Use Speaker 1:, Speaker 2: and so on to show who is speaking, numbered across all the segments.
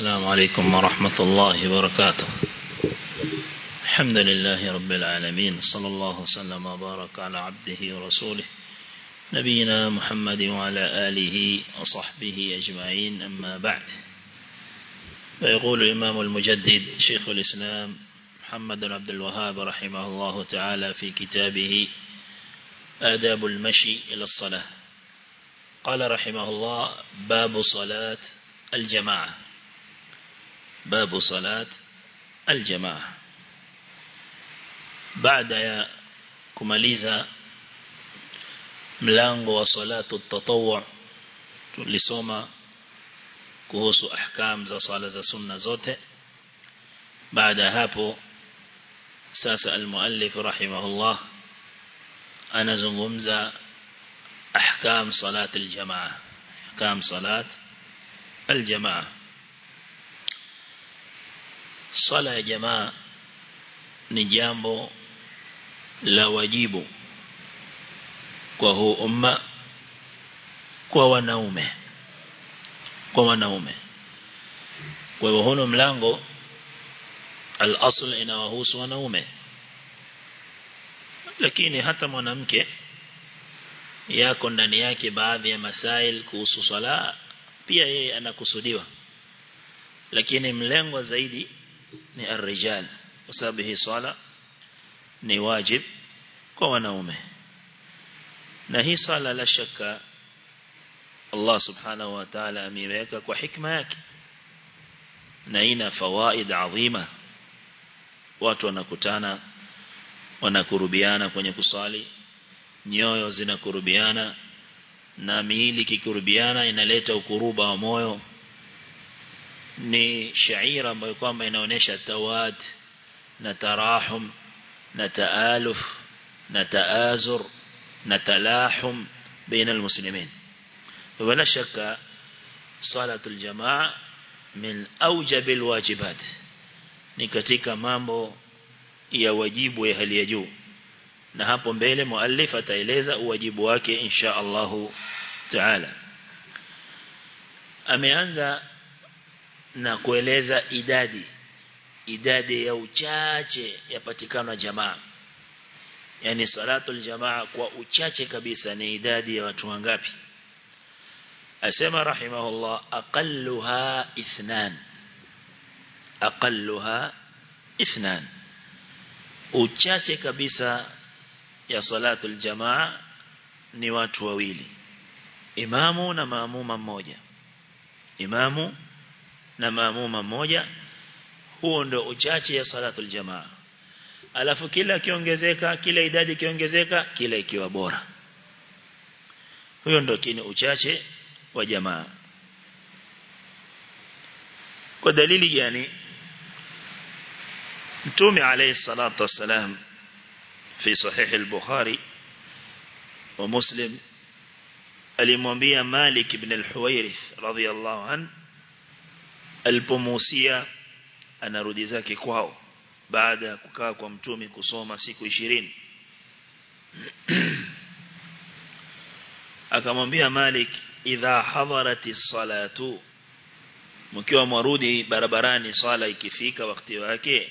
Speaker 1: السلام عليكم ورحمة الله وبركاته الحمد لله رب العالمين صلى الله وسلم وبارك على عبده ورسوله نبينا محمد وعلى آله وصحبه أجمعين أما بعد فيقول الإمام المجدد شيخ الإسلام محمد بن عبد الوهاب رحمه الله تعالى في كتابه آداب المشي إلى الصلاة قال رحمه الله باب صلاة الجماعة باب صلاة الجماعة بعد يا kumaliza mlango wa salatu tatawwu tulisoma kuhusu ahkam za sala za sunna zote baada hapo sasa almuallif rahimahullah anazungumza ahkam salat aljamaa ahkam salat aljamaa sala ya jamaa ni jambo la wajibu kwa huu umma kwa wanaume kwa wanaume kwa hivyo huno mlango al-asl inawahusu wanaume lakini hata mwanamke yako ndani yake baadhi ya masail kuhusu swala pia yeye anakusudiwa lakini mlengo zaidi ni ar-rijal kwa sababu hii swala ni wajib kwa wanaume na hii sala la shaka Allah subhanahu wa ta'ala ameweka kwa hikma yake na ina fawaid adhima watu wanakutana wanakurubiana kwenye kusali nyoyo zinakurubiana na miili kikurubiana inaleta ukuruba wa moyo ni shaira ambayo kwamba inaonesha tawad na tarahum na taaluf na taazur na talahum baina almuslimin wala shaka salatu aljamaa min awjab alwajibat ni katika mambo ya wajibu ya hali ya juu na hapo mbele muallif ataeleza uwajibu wake insha Allahu taala ameanza na kueleza idadi idadi ya uchache yapatikana jamaa yani salatul jamaa kwa uchache kabisa ni idadi ya watu wangapi asema rahimahullah aqalluha ithnan aqalluha ithnan uchache kabisa ya salatul jamaa ni watu wawili imamu na maamuma mmoja imamu na maamuma mmoja huo ndio uchache ya salatul jamaa alafu kila kiongezeka kila idadi kiongezeka kila ikiwa bora huyo ndio kini uchache wa jamaa kwa dalili gani mtume alayhi salatu wassalam fi sahih al-bukhari wa muslim alimwambia malik ibn al-huwairith radiyallahu an alipomuhusia anarudi zake kwao baada ya kukaa kwa mtume kusoma siku ishirini akamwambia Malik idha hadarati salatu mkiwa mwarudi barabarani swala ikifika wakati wake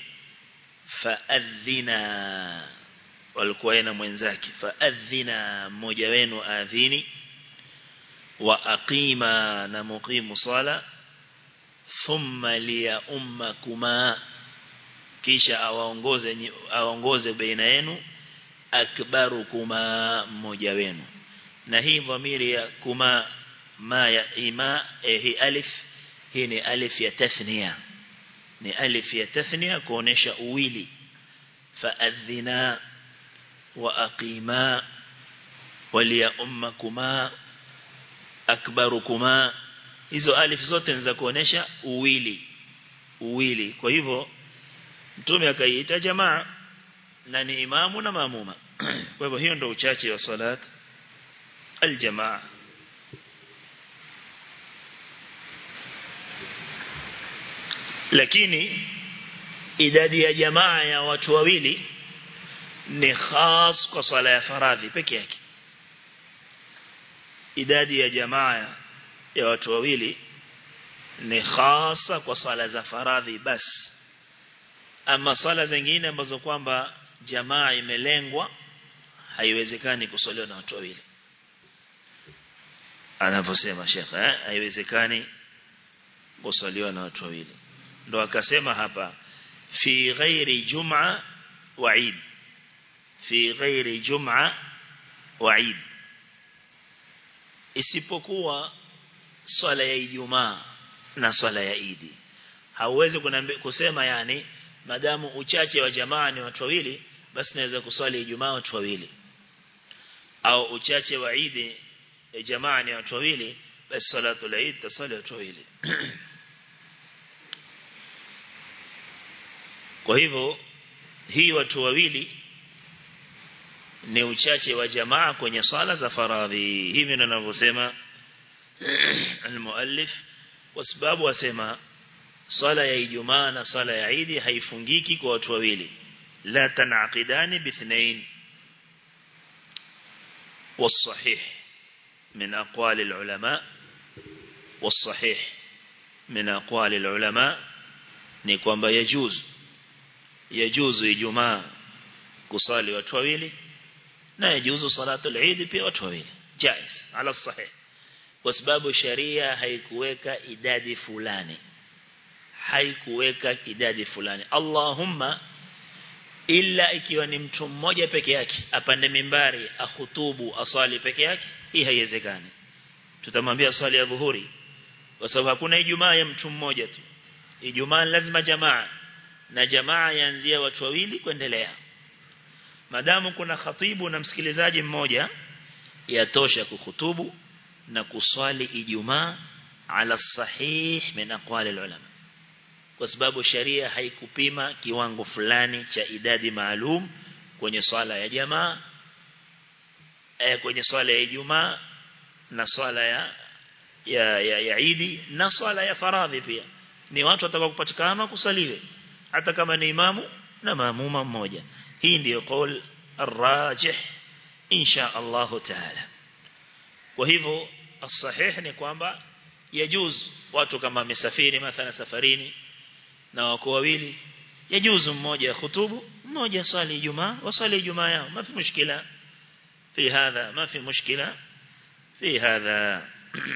Speaker 1: faadhina walikuwa na mwenzake faadhina mmoja wenu adhini wa aqima na muqimu sala thumma liya ummakuma kisha awaongoze awaongoze baina yenu akbarukuma mmoja wenu na hii dhamiri ya kuma ma ya ima eh, hii alif hii ni alif ya tathnia ni alif ya tathnia kuonesha uwili faadhina wa aqima waliya ummakuma akbarukuma hizo alif zote ni za kuonesha uwili uwili kwa hivyo mtume akaiita jamaa na ni imamu na maamuma kwa hivyo hiyo ndio uchache wa salat aljamaa lakini idadi ya jamaa ya watu wawili ni khas kwa swala ya faradhi peke yake idadi ya jamaa ya watu wawili ni khasa kwa sala za faradhi basi ama sala zingine ambazo kwamba jamaa imelengwa haiwezekani kusaliwa na watu wawili anavyosema shekhe eh? haiwezekani kusaliwa na watu wawili ndo akasema hapa fi ghairi jum'a wa eid fi ghairi jum'a wa eid isipokuwa swala ya Ijumaa na swala ya Idi hauwezi kusema yani madamu uchache wa jamaa ni watu wawili basi naweza kuswali Ijumaa watu wawili au uchache wa Idi ya jamaa ni watu wawili basi salatu la Eid tasali watu wawili kwa hivyo hii watu wawili ni uchache wa jamaa kwenye swala za faradhi hivi ndivyo ninavyosema المؤلف kwa sababu wasema swala ya Ijumaa na swala ya Eid haifungiki kwa watu wawili la tanaqidani bithnain والصحيح من أقوال العلماء والصحيح من أقوال العلماء ni kwamba yajuz yajuzu Ijumaa kusali watu wawili na yajuzu salatu al-Eid pia watu wawili jaiz ala sahih kwa sababu sharia haikuweka idadi fulani haikuweka idadi fulani Allahumma illa ikiwa ni mtu mmoja peke yake apande mimbari ahutubu asali peke yake hii haiwezekani tutamwambia swali ya dhuhuri kwa sababu hakuna ijumaa ya mtu mmoja tu ijumaa lazima jamaa na jamaa yaanzia watu wawili kuendelea madamu kuna khatibu na msikilizaji mmoja yatosha kuhutubu na kuswali ijumaa ala sahih min aqwali ulama kwa sababu sharia haikupima kiwango fulani cha idadi maalum kwenye swala ya jamaa eh, kwenye swala ya Ijumaa na swala ya ya ya, ya Idi na swala ya faradhi pia ni watu watakao kupatikana kusaliwe hata kama ni imamu na maamuma mmoja hii ndiyo qaul arrajih insha Allah taala kwa hivyo as-sahih ni kwamba yajuz watu kama wamesafiri mathala safarini na wako wawili yajuzu mmoja khutubu mmoja swali Ijumaa wasali Ijumaa yao ma fi mushkila في هذا ما في مشكلة في هذا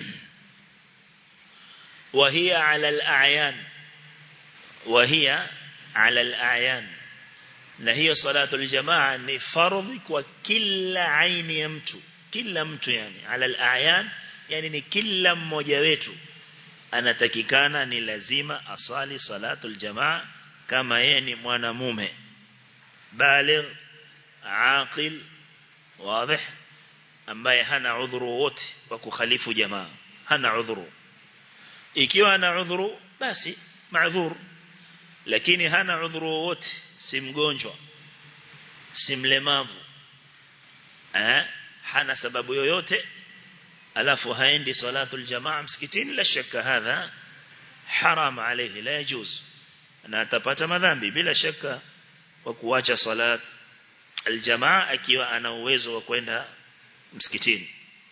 Speaker 1: وهي على الأعيان وهي على الأعيان na hiyo salatu aljamaa ni fardhi kwa kila aini ya mtu kila mtu yani ala alayan yani ni kila mmoja wetu anatakikana ni lazima asali salatu aljamaa kama yeye ni mwanamume baligh aqil واضح ambaye hana udhuru wote wa kukhalifu jamaa hana udhuru ikiwa ana udhuru basi maadhur lakini hana udhuru wote si mgonjwa si mlemavu eh hana sababu yoyote alafu haendi salatul jamaa msikitini la shaka hadha haram alayhi la yajuz na atapata madhambi bila shaka kwa kuacha salat aljamaa akiwa ana uwezo wa kwenda msikitini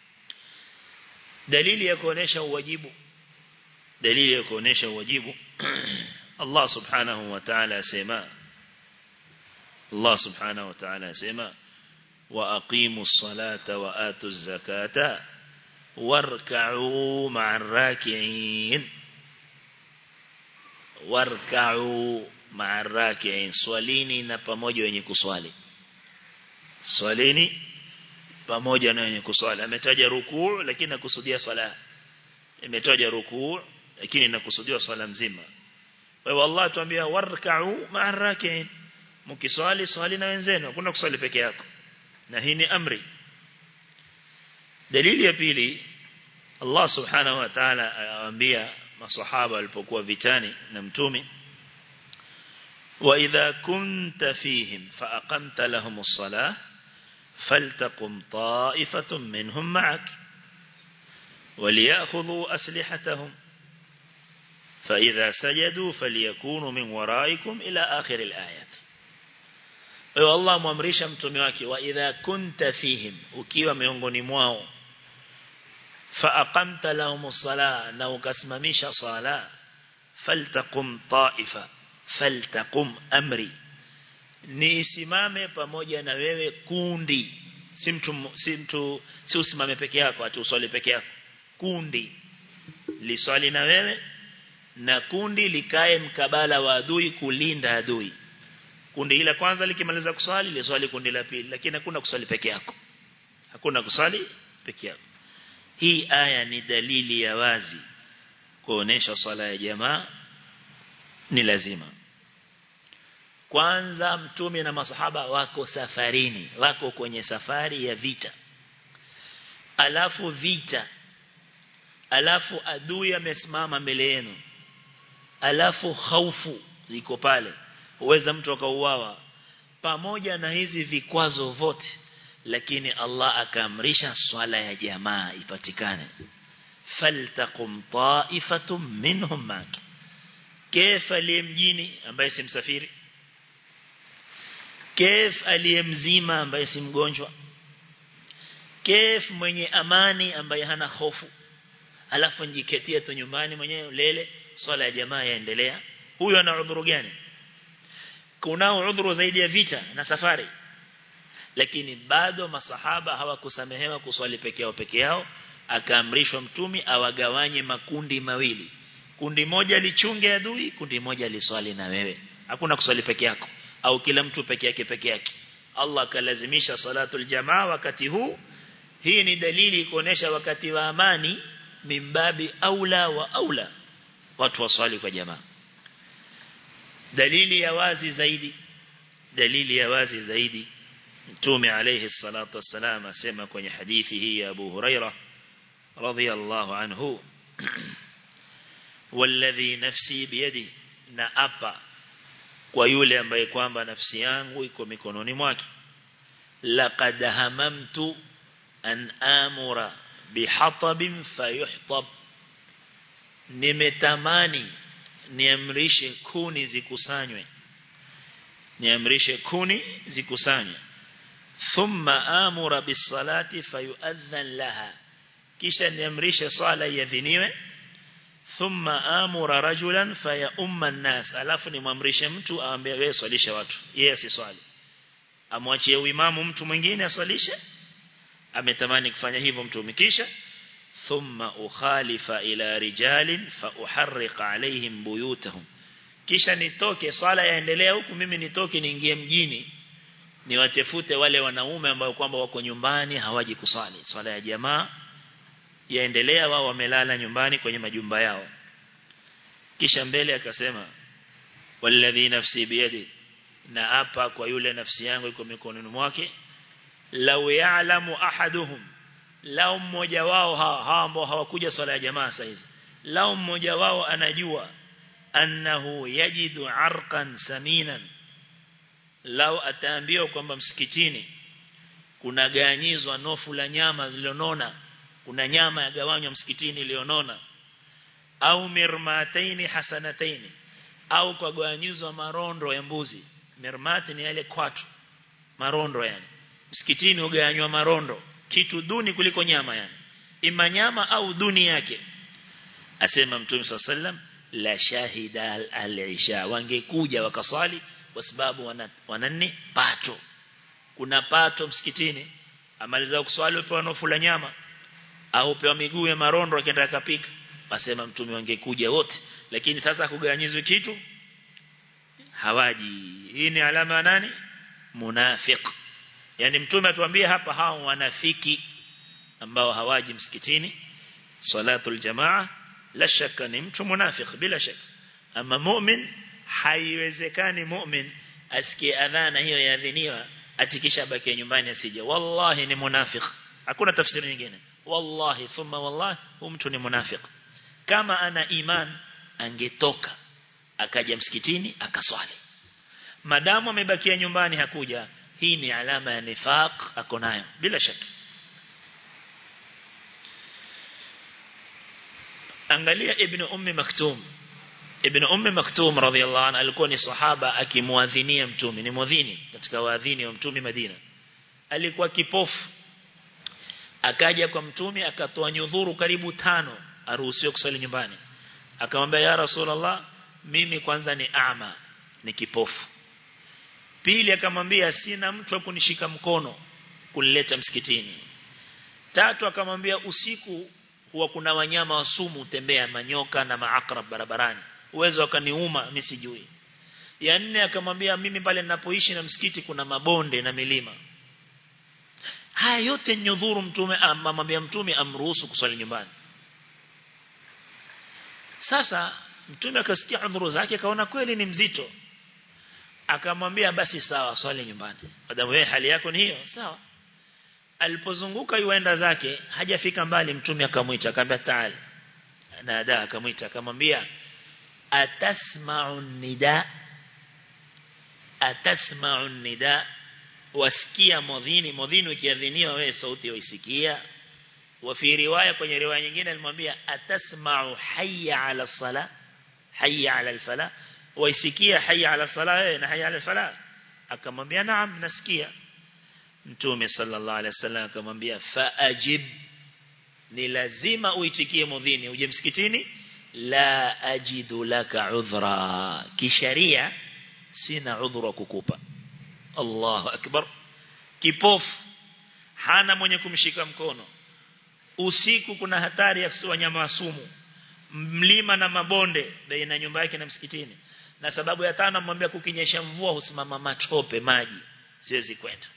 Speaker 1: dalili ya kuonesha uwajibu dalili ya kuonesha uwajibu Allah subhanahu wa ta'ala asema Allah subhanahu wa ta'ala asema wa aqimus salata wa atuz zakata warka'u ma'ar raki'in warka'u ma'ar raki'in swalini na pamoja wenye kuswali swalini pamoja na wenye kuswali ametaja rukuu lakini nakusudia swala imetaja rukuu lakini nakusudia swala mzima kwa hiyo Allah tuambia warka'u ma'ar raki'in mkiswali swali na wenzenu hakuna kuswali peke yako na hii ni amri dalili ya pili Allah subhanahu wa ta'ala awaambia masahaba walipokuwa vitani na mtume وإذا كنت فيهم فأقمت لهم الصلاة فلتقم طائفة منهم معك وليأخذوا أسلحتهم فإذا سجدوا فليكونوا من ورائكم إلى آخر الآيات Ewa Allah muamrisha mtume wake wa idha kunta fihim ukiwa miongoni mwao فأقمت لهم الصلاة نو كسمميش صلاة فلتقم طائفة فلتقم أمري ni isimame pamoja na wewe kundi si mtu si mtu si usimame peke yako ati uswali peke yako kundi liswali na wewe na kundi likae mkabala wa adui kulinda adui kundi la kwanza likimaliza kuswali liswali kundi la pili lakini hakuna kuswali peke yako hakuna kuswali peke yako hii aya ni dalili ya wazi kuonesha swala ya jamaa ni lazima kwanza mtume na masahaba wako safarini wako kwenye safari ya vita alafu vita alafu adui amesimama mbele yenu alafu hofu ziko pale uweza mtu akauawa pamoja na hizi vikwazo vote lakini Allah akaamrisha swala ya jamaa ipatikane faltaqum ta'ifatum minhum maki kaifa aliyemjini ambaye si msafiri kef aliyemzima ambaye si mgonjwa kef mwenye amani ambaye hana hofu alafu njiketia tu nyumbani mwenyewe lele swala ya jamaa yaendelea huyo ana udhuru gani kunao udhuru zaidi ya vita na safari lakini bado masahaba hawakusamehewa kuswali peke yao peke yao akaamrishwa mtumi awagawanye makundi mawili kundi moja lichunge adui kundi moja liswali na wewe hakuna kuswali peke yako au kila mtu peke yake peke yake Allah kalazimisha salatul jamaa wakati huu hii ni dalili kuonesha wakati wa amani mimbabi aula wa aula watu waswali kwa jamaa dalili ya wazi zaidi dalili ya wazi zaidi Mtume alayhi salatu wassalam asema kwenye hadithi hii ya Abu Huraira radhiyallahu anhu والذي نفسي بيدي na apa kwa yule ambaye kwamba nafsi yangu iko mikononi mwake laqad hamamtu an amura bihatabin fayuhtab nimetamani niamrishe kuni zikusanywe niamrishe kuni zikusanywe thumma amura bisalati fayuadhan laha kisha niamrishe swala iadhiniwe thumma amura rajulan faya umma nas alafu nimwamrishe mtu aambie wewe swalisha watu yeye asiswali amwachie uimamu mtu mwingine aswalishe ametamani kufanya hivyo mtume kisha thumma ukhalifa ila rijalin fa uharriqa alaihim buyutahum kisha nitoke swala yaendelea huku mimi nitoke niingie mjini niwatefute wale wanaume ambao kwamba wako nyumbani hawaji kuswali swala ya jamaa yaendelea wao wamelala nyumbani kwenye majumba yao kisha mbele akasema walladhi nafsi biyadi na hapa kwa yule nafsi yangu iko mikononi mwake law ya'lamu ahaduhum lao mmoja wao hawa ambao hawakuja swala ya jamaa saizi lao mmoja wao anajua annahu yajidu arqan saminan lao ataambiwa kwamba msikitini kuna ganyizwa nofu la nyama zilionona kuna nyama ya gawanywa msikitini iliyonona au mirmataini hasanataini au kwa gawanyizwa marondo ya mbuzi mirmati ni yale kwatu marondo yani msikitini ugawanywa marondo kitu duni kuliko nyama yani ima nyama au duni yake asema mtume sallam la shahida al-isha wangekuja wakaswali kwa sababu wana, wanani pato kuna pato msikitini amaliza kuswali upewa nofu la nyama au upewa miguu ya marondo akienda kapika wasema mtume wangekuja wote lakini sasa kugawanyizwe kitu hawaji hii ni alama ya nani munafiq yani mtume atuambia hapa hao wanafiki ambao hawaji msikitini salatul jamaa la shaka ni mtu munafiq bila shaka ama mu'min haiwezekani mu'min asikie adhana hiyo yaadhiniwa atikisha baki nyumbani asije wallahi ni munafiq hakuna tafsiri nyingine wallahi thumma wallahi huyu mtu ni munafiq kama ana iman angetoka akaja msikitini akaswali madamu amebakia nyumbani hakuja hii ni alama ya nifaq ako nayo bila shaka angalia ibn ummi maktum ibn ummi maktum radhiyallahu anhu alikuwa ni sahaba akimuadhinia mtume ni mwadhini katika waadhini wa mtume Madina alikuwa kipofu akaja kwa mtume akatoa nyudhuru karibu tano aruhusiwe kusali nyumbani akamwambia ya rasulullah mimi kwanza ni ama ni kipofu pili akamwambia sina mtu wa kunishika mkono kunileta msikitini tatu akamwambia usiku huwa kuna wanyama wa sumu tembea manyoka na maakrab barabarani uwezo akaniuma mimi sijui ya nne akamwambia mimi pale ninapoishi na msikiti kuna mabonde na milima haya yote nyudhuru mtume amwambia mtume amruhusu kuswali nyumbani sasa mtume akasikia udhuru zake akaona kweli ni mzito akamwambia basi sawa swali nyumbani madamu wewe hali yako ni hiyo sawa alipozunguka yuenda zake hajafika mbali mtume akamwita akamwambia taali nada akamwita akamwambia atasma'u nida atasma'u nida wasikia modhini modhini ukiadhiniwa wewe sauti uisikia wa fi riwaya kwenye riwaya nyingine alimwambia atasma'u hayya 'ala sala hayya 'ala al-fala waisikia hayya 'ala sala wewe na hayya 'ala al-fala akamwambia naam nasikia mtume sallallahu alaihi wasallam akamwambia faajib ni lazima uitikie mudhini uje msikitini la ajidu laka udhra kisharia sina udhra kukupa Allahu akbar kipofu hana mwenye kumshika mkono usiku kuna hatari ya wanyama wa sumu mlima na mabonde baina nyumba yake na msikitini na sababu ya tano amwambia kukinyesha mvua husimama matope maji siwezi kwenda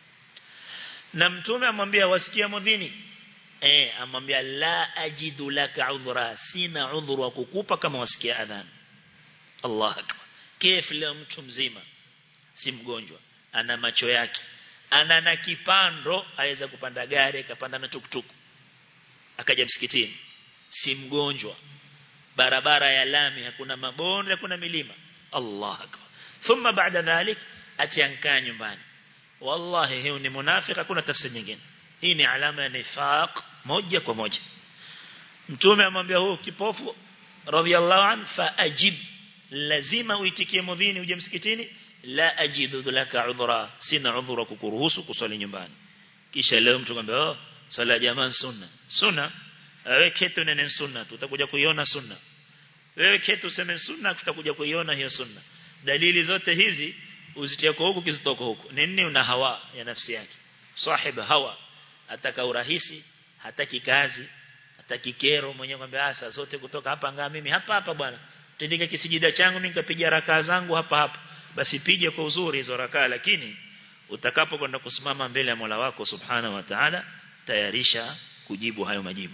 Speaker 1: na mtume amwambia wasikia mudhini eh amwambia la ajidu laka udhra sina udhuru wa kukupa kama wasikia adhan Allah akbar kif leo mtu mzima si mgonjwa ana macho yake ana na kipando aweza kupanda gari akapanda na tuktuku akaja msikitini si mgonjwa barabara ya lami hakuna mabonde hakuna milima Allah akbar thumma baada dhalik atiankaa nyumbani wallahi hiyo ni munafiki hakuna tafsiri nyingine hii ni alama ya nifaq moja kwa moja mtume amwambia huyo kipofu radhiallahu an fa ajib lazima uitikie mudhini uje msikitini la ajidu laka udhra sina udhra kukuruhusu kuswali nyumbani kisha leo mtu kwambia oh swala jamaa sunna sunna wewe ketu nene sunna tutakuja kuiona sunna wewe ketu sema sunna tutakuja kuiona hiyo sunna dalili zote hizi uzitie kwa huku kizitoka huku nini una hawa ya nafsi yake sahib hawa ataka urahisi hataki kazi hataki kero mwenyewe kwambia asa zote kutoka hapa ngaa mimi hapa hapa bwana tendike kisijida changu mimi nikapiga rakaa zangu hapa hapa basi pige kwa uzuri hizo rakaa lakini utakapo kwenda kusimama mbele ya Mola wako subhanahu wa ta'ala tayarisha kujibu hayo majibu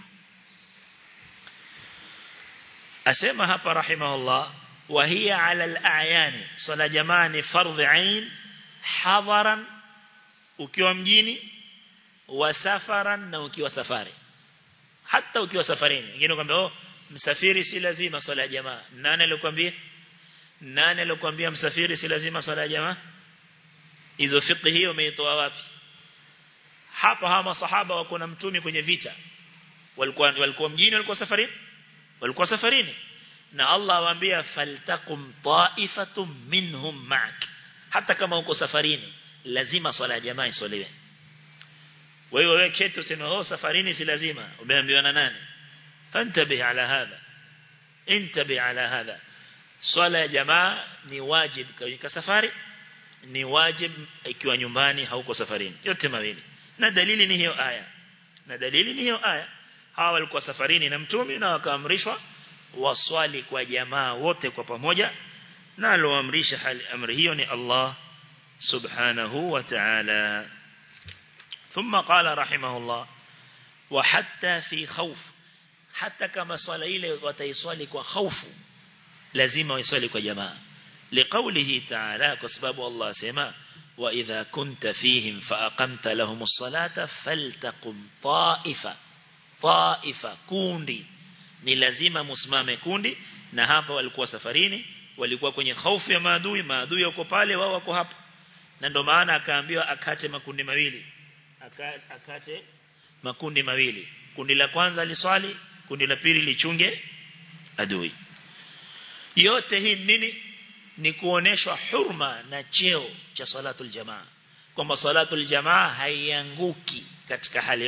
Speaker 1: asema hapa rahimahullah wa hiya ala al-a'yani sala jamaa ni fardh ain hadaran ukiwa mjini wa safaran na ukiwa safari hata ukiwa safarini wengine kwambia oh msafiri si lazima swala ya jamaa nani alikwambia nani alikwambia msafiri si lazima swala ya jamaa hizo fiqh hiyo umeitoa wapi hapa hawa masahaba wako na mtume kwenye vita walikuwa walikuwa mjini walikuwa safarini walikuwa safarini na Allah awaambia faltakum ta'ifatum minhum ma'ak hata kama uko safarini lazima swala ya jamaa isoliwe wewe wewe ketu sema oh safarini si lazima umeambiwa na nani fantabi ala hadha intabi ala hadha swala ya jamaa ni wajib kwa safari ni wajib ikiwa nyumbani hauko safarini yote mawili na dalili ni hiyo aya na dalili ni hiyo aya hawa walikuwa safarini na mtume na wakaamrishwa waswali kwa jamaa wote kwa pamoja na aloamrisha hali amri hiyo ni Allah subhanahu wa ta'ala ثم قال رحمه الله وحتى في خوف حتى كما صلى ile wataiswali kwa hofu lazima waiswali kwa jamaa لقوله تعالى كسبب الله سما وإذا كنت فيهم فأقمت لهم الصلاة فلتقم طائفة طائفة كوندي ni lazima musimame kundi na hapa walikuwa safarini walikuwa kwenye hofu ya maadui maadui wako pale wao wako hapa na ndio maana akaambiwa akate makundi mawili akate makundi mawili kundi la kwanza liswali kundi la pili lichunge adui yote hii nini ni kuoneshwa hurma na cheo cha salatul jamaa kwamba salatul jamaa haianguki katika hali yote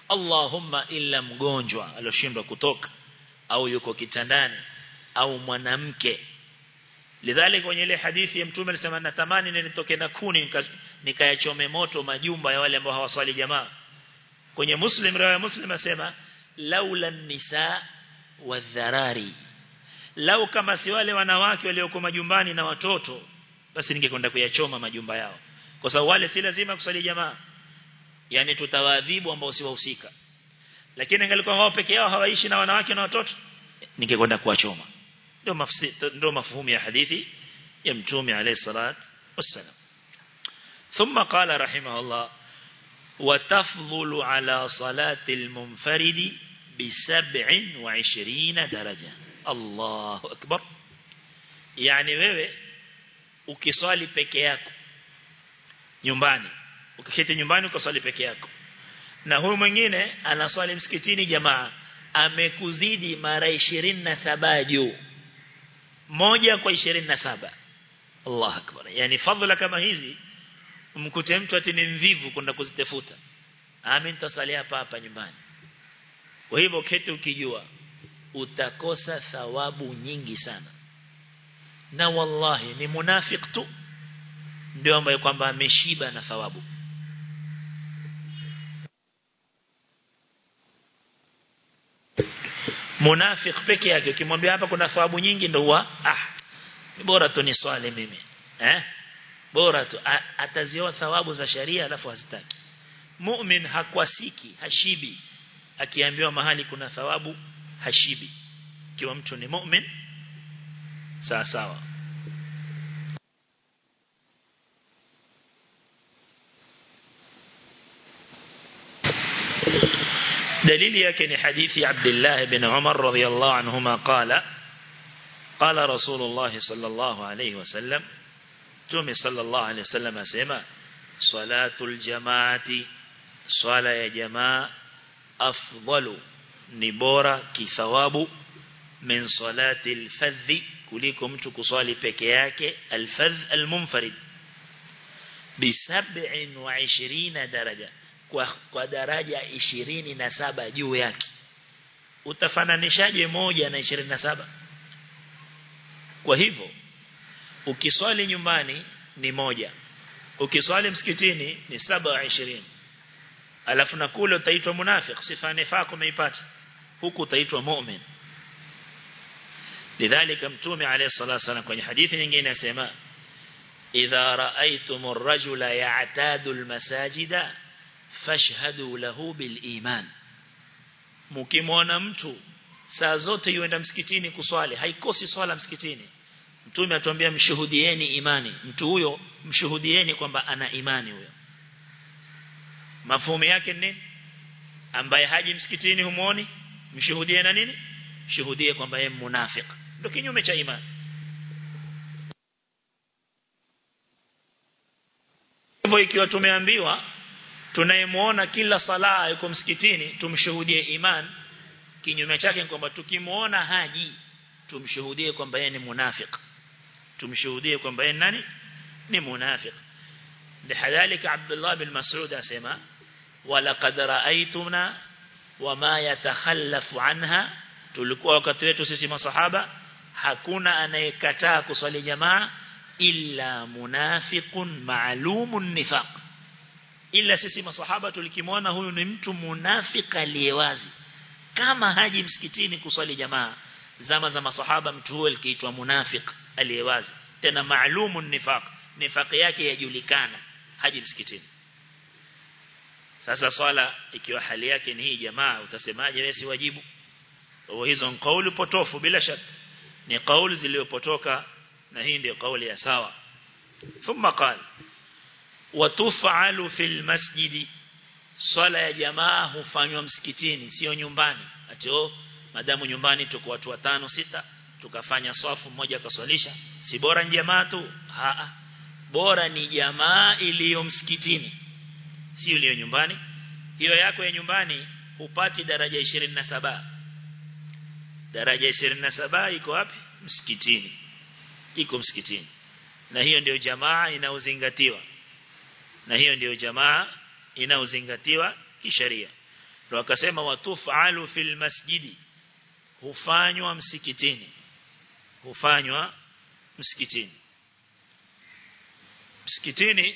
Speaker 1: Allahumma illa mgonjwa alioshindwa kutoka au yuko kitandani au mwanamke lidhalika kwenye ile hadithi ya mtume alisema natamani nitoke na kuni nikayachome moto majumba ya wale ambao hawaswali jamaa kwenye muslim rawi muslim asema laula nisa wadharari lau kama si wale wanawake walioko majumbani na watoto basi ningekwenda kuyachoma majumba yao kwa sababu wale si lazima kuswali jamaa yani tutawaadhibu ambao si wahusika lakini angalikuwa wao peke yao hawaishi na wanawake na watoto ningekwenda kuwachoma ndio mafsiri ndio mafuhumu ya hadithi ya mtume alayhi salat wassalam ثم قال رحمه الله وتفضل على صلاة المنفرد بسبع وعشرين درجة الله أكبر يعني wewe ukiswali peke yako nyumbani ukiketi nyumbani ukaswali peke yako na huyu mwingine anaswali msikitini jamaa amekuzidi mara 27 juu moja kwa 27 Allah akbar yani fadhila kama hizi mkute mtu ati ni mvivu kwenda kuzitafuta amin tasali hapa hapa nyumbani kwa hivyo keti ukijua utakosa thawabu nyingi sana na wallahi ni munafik tu ndio ambaye kwamba ameshiba na thawabu munafik peke yake ukimwambia hapa kuna thawabu nyingi ndio huwa ah bora tu ni swali mimi eh bora tu ataziona thawabu za sharia alafu hazitaki mu'min hakwasiki hashibi akiambiwa mahali kuna thawabu hashibi kiwa mtu ni mu'min sawa sawa دليل يكن حديث عبد الله بن عمر رضي الله عنهما قال قال رسول الله صلى الله عليه وسلم تومي صلى الله عليه وسلم أسمى صلاة الجماعة صلاة يا جماعة أفضل نبورة كثواب من صلاة الفذ كلكم تكصالي بكياك الفذ المنفرد بسبع وعشرين درجة kwa daraja 27 juu yake utafananishaje moja na 27 kwa hivyo ukiswali nyumbani ni moja ukiswali msikitini ni 27 alafu na kule utaitwa munafiq sifa nifaq umeipata huku utaitwa mu'min lidhalika mtume alayhi salatu wasallam kwenye hadithi nyingine anasema idha ra'aytumur rajula ya'tadu al-masajida fashhadu lahu bil iman mkimwona mtu saa zote yuenda msikitini kuswali haikosi swala msikitini mtume atuambia mshuhudieni imani mtu huyo mshuhudieni kwamba ana imani huyo mafumu yake nini ambaye haji msikitini humuoni mshuhudie na nini shuhudie kwamba yeye munafik ndio kinyume cha imani hivyo ikiwa tumeambiwa tunayemuona kila sala yuko msikitini tumshuhudie iman kinyume chake kwamba tukimuona haji tumshuhudie kwamba yeye ni munafik tumshuhudie kwamba yeye nani ni munafik lihadhalika Abdullah bin Mas'ud asema walaqad ra'aytuna wama yatakhallafu anha tulikuwa wakati wetu sisi masahaba hakuna anayekataa kuswali jamaa illa munafiqun ma'lumun nifaq ila sisi masahaba tulikimwona huyu ni mtu munafika aliyewazi kama haji msikitini kuswali jamaa zama za masahaba mtu huyo alikiitwa munafik aliyewazi tena maalumun nifaq nifaq yake yajulikana haji msikitini sasa swala ikiwa hali yake ni hii jamaa utasemaje wewe si wajibu au hizo ni kauli potofu bila shaka ni kauli zilizopotoka na hii ndio kauli ya sawa thumma qala watufalu fil masjidi swala ya jamaa hufanywa msikitini sio nyumbani ati oh madamu nyumbani tuko watu watano sita tukafanya swafu mmoja akaswalisha si bora ni jamaa tu haa bora ni jamaa iliyo msikitini sio iliyo nyumbani hiyo yako ya nyumbani hupati daraja 27 daraja 27 iko wapi msikitini iko msikitini na hiyo ndio jamaa inaozingatiwa na hiyo ndio jamaa inaozingatiwa kisheria ndio akasema watufalu fil masjidi hufanywa msikitini hufanywa msikitini msikitini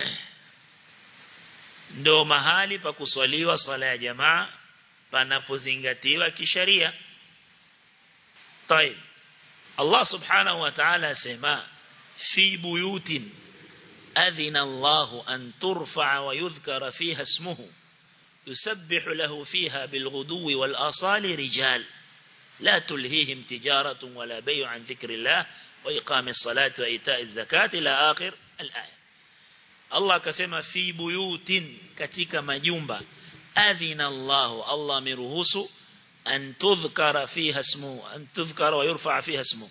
Speaker 1: ndo mahali pa kuswaliwa swala ya jamaa panapozingatiwa kisharia طيب الله سبحانه وتعالى سما في بيوت أذن الله أن ترفع ويذكر فيها اسمه يسبح له فيها بالغدو والآصال رجال لا تلهيهم تجارة ولا بيع عن ذكر الله وإقام الصلاة وإيتاء الزكاة إلى آخر الآية الله كسما في بيوت كتك مجنبة أذن الله الله مرهوس أن تذكر فيها اسمه أن تذكر ويرفع فيها اسمه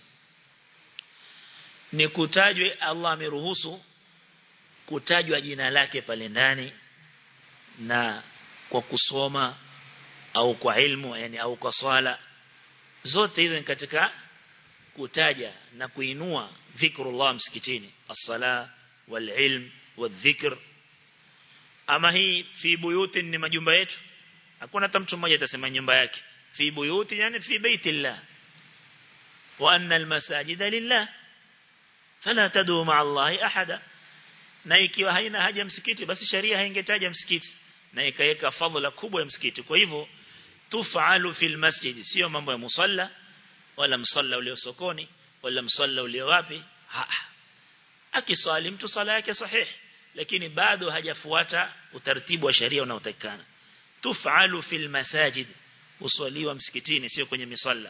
Speaker 1: ni kutajwe Allah ameruhusu kutajwa jina lake pale ndani na kwa kusoma au kwa ilmu yani au kwa swala zote hizo ni katika kutaja na kuinua dhikrullah msikitini as-sala wal-ilm wadh-dhikr ama hii fi buyuti ni majumba yetu hakuna hata mtu mmoja atasema nyumba yake fi buyuti yani fi baitillah wa anna al-masajida lillah fala tadu ma'a Allah ahada na ikiwa haina haja msikiti basi sharia haingetaja msikiti na ikaweka fadhila kubwa ya msikiti kwa hivyo tufalu fil masjid sio mambo ya musalla wala msalla ulio sokoni wala msalla ulio wapi akiswali mtu sala yake sahihi lakini bado hajafuata utaratibu wa sharia unaotakikana tufalu fil masajid uswaliwa msikitini sio kwenye misalla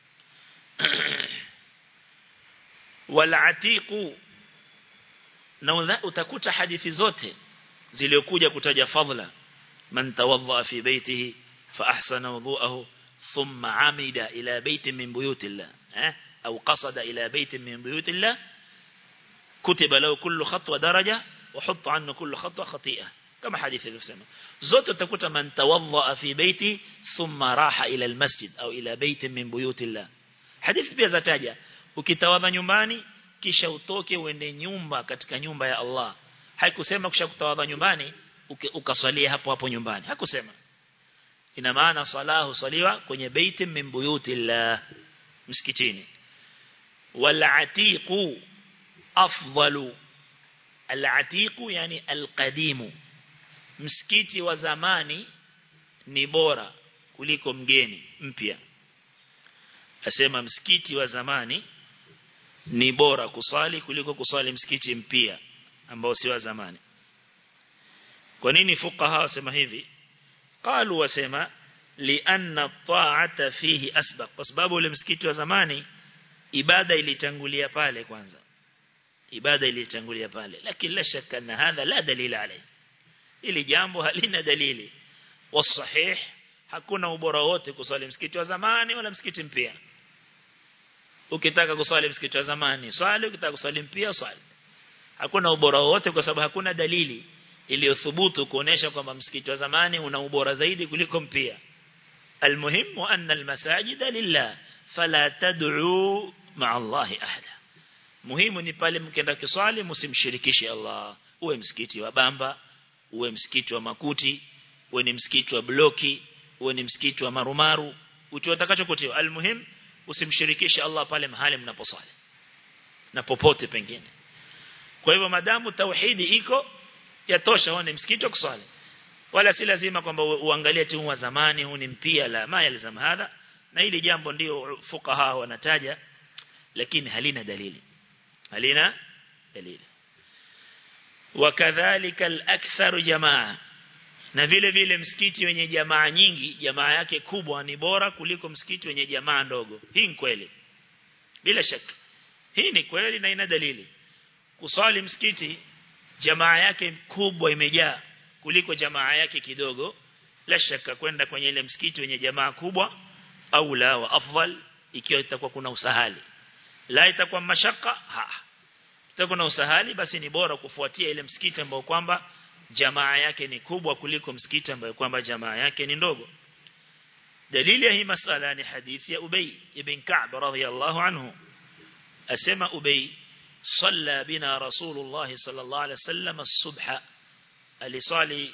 Speaker 1: wala atiqu na utakuta hadithi zote ziliokuja kutaja fadhila man tawadda fi baytihi fa ahsana wudu'ahu thumma amida ila baytin min buyutillah eh au qasada ila baytin min buyutillah kutiba lahu kullu khatwa daraja wa hutta anhu kullu khatwa khati'ah kama hadithi iliyosema zote utakuta man tawadda fi bayti thumma raha ila almasjid au ila baytin min buyutillah hadithi pia zataja ukitawadha nyumbani kisha utoke uende nyumba katika nyumba ya Allah haikusema kisha kutawadha nyumbani ukaswalia hapo hapo nyumbani hakusema ina maana salahu saliwa kwenye baiti min buyutillah msikitini wal atiqu afdalu al atiqu yani al qadimu msikiti wa zamani ni bora kuliko mgeni mpya asema msikiti wa zamani ni bora kuswali kuliko kuswali msikiti mpya ambao si wa zamani kwa nini fuqaha wasema hivi qalu wasema lianna ta'ata fihi asbaq kwa sababu ule msikiti wa zamani ibada ilitangulia pale kwanza ibada ilitangulia pale lakini la shaka na hadha la dalila alayhi ili jambo halina dalili wasahih hakuna ubora wote kuswali msikiti wa zamani wala msikiti mpya ukitaka kuswali msikiti wa zamani swali ukitaka kuswali mpya swali hakuna ubora wote kwa sababu hakuna dalili iliyothubutu kuonesha kwamba msikiti wa zamani una ubora zaidi kuliko mpya almuhimu anna almasajida lillah fala tad'u ma'a Allah ahada muhimu ni pale mkienda kiswali msimshirikishe Allah uwe msikiti wa bamba uwe msikiti wa makuti uwe ni msikiti wa bloki uwe ni msikiti wa marumaru uti utakachokotiwa almuhim usimshirikishe Allah pale mahali mnaposali na popote pengine kwa hivyo madamu tauhidi iko yatosha huo ni msikiti wa kuswali wala si lazima kwamba uangalie timu wa zamani huu ni mpia la ma yalzam hadha na hili jambo ndio fukaha wanataja lakini halina dalili halina dalili wakadhalika al-akthar jamaa na vile vile msikiti wenye jamaa nyingi jamaa yake kubwa ni bora kuliko msikiti wenye jamaa ndogo hii ni kweli bila shaka hii ni kweli na ina dalili kusali msikiti jamaa yake kubwa imejaa kuliko jamaa yake kidogo la shaka kwenda kwenye ile msikiti wenye jamaa kubwa au la wa afdal ikiwa itakuwa kuna usahali la itakuwa mashaka ha itakuwa na usahali basi ni bora kufuatia ile msikiti ambao kwamba jamaa yake ni kubwa kuliko msikiti ambao kwamba jamaa yake ni ndogo dalili ya hii masala ni hadithi ya Ubay ibn Ka'b radhiyallahu anhu asema Ubay صلى بنا رسول الله صلى الله عليه وسلم الصبح alisali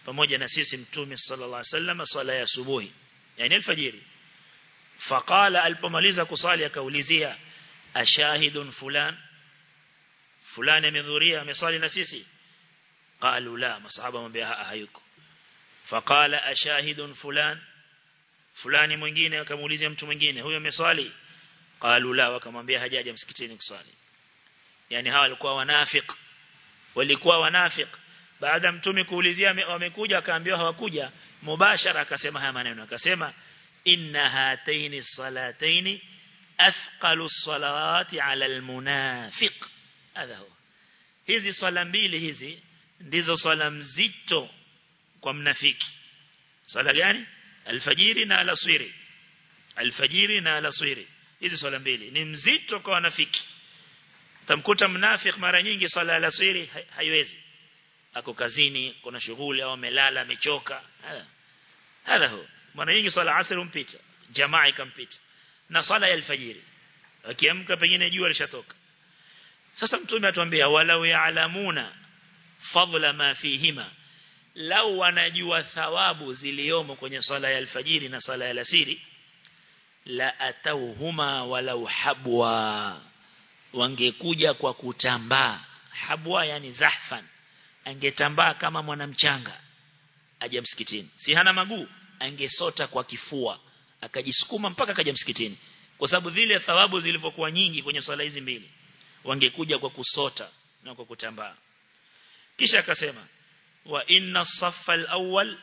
Speaker 1: pamoja na sisi mtume sallallahu alaihi wasallam swala ya subuhi yani alfajiri faqala alipomaliza kusali akaulizia ashahidun fulan fulani amehudhuria amesali na sisi qalu la masahaba mwambia hayuko faqala ashahidun fulan fulani mwingine akamuulizia mtu mwingine huyo ameswali qalu la wakamwambia hajaja msikitini kuswali yani hawa walikuwa wanafik walikuwa wanafik baada mtume kuulizia wamekuja akaambiwa hawakuja mubashara akasema haya maneno akasema inna hataini salataini athqalu salawati ala almunafiq hadha huwa hizi swala mbili hizi ndizo swala mzito kwa mnafiki swala gani alfajiri na alaswiri alfajiri na alaswiri hizi swala mbili ni mzito kwa wanafiki tamkuta mnafiki mara nyingi swala alaswiri haiwezi ako kazini kuna shughuli au amelala amechoka hadha huwa mara nyingi swala asr umpita jamaa ikampita na swala ya alfajiri akiamka pengine jua lishatoka sasa mtume atuambia walau ya'lamuna fadla ma fihima lau wanajua thawabu ziliomo kwenye swala ya alfajiri na swala ya alasiri la atauhuma walau habwa wangekuja kwa kutambaa habwa yani zahfan angetambaa kama mwanamchanga aje msikitini si hana maguu angesota kwa kifua akajisukuma mpaka akaja msikitini kwa sababu zile thawabu zilivyokuwa nyingi kwenye swala hizi mbili wangekuja kwa kusota na kwa kutambaa kisha akasema wa inna saffa al-awwal